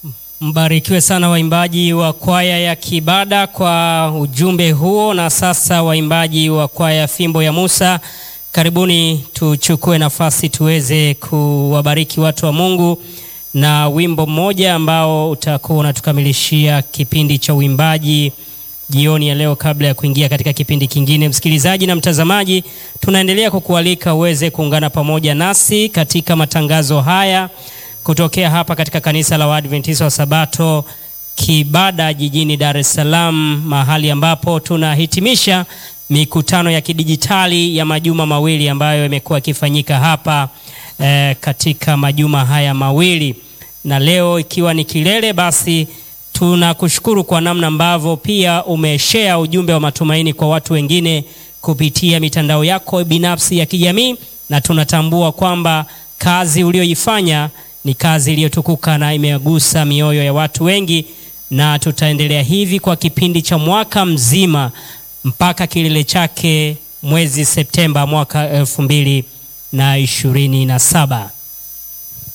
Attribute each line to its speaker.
Speaker 1: Mbarikiwe sana waimbaji wa kwaya ya Kibada kwa ujumbe huo. Na sasa waimbaji wa kwaya Fimbo ya Musa, karibuni tuchukue nafasi tuweze kuwabariki watu wa Mungu na wimbo mmoja ambao utakuwa unatukamilishia kipindi cha uimbaji jioni ya leo, kabla ya kuingia katika kipindi kingine. Msikilizaji na mtazamaji, tunaendelea kukualika uweze kuungana pamoja nasi katika matangazo haya kutokea hapa katika kanisa la Waadventista wa Sabato Kibada jijini Dar es Salaam, mahali ambapo tunahitimisha mikutano ya kidijitali ya majuma mawili ambayo imekuwa ikifanyika hapa eh, katika majuma haya mawili, na leo ikiwa ni kilele, basi tunakushukuru kwa namna ambavyo pia umeshare ujumbe wa matumaini kwa watu wengine kupitia mitandao yako binafsi ya kijamii, na tunatambua kwamba kazi uliyoifanya ni kazi iliyotukuka na imegusa mioyo ya watu wengi, na tutaendelea hivi kwa kipindi cha mwaka mzima mpaka kilele chake mwezi Septemba mwaka elfu mbili na ishirini na saba.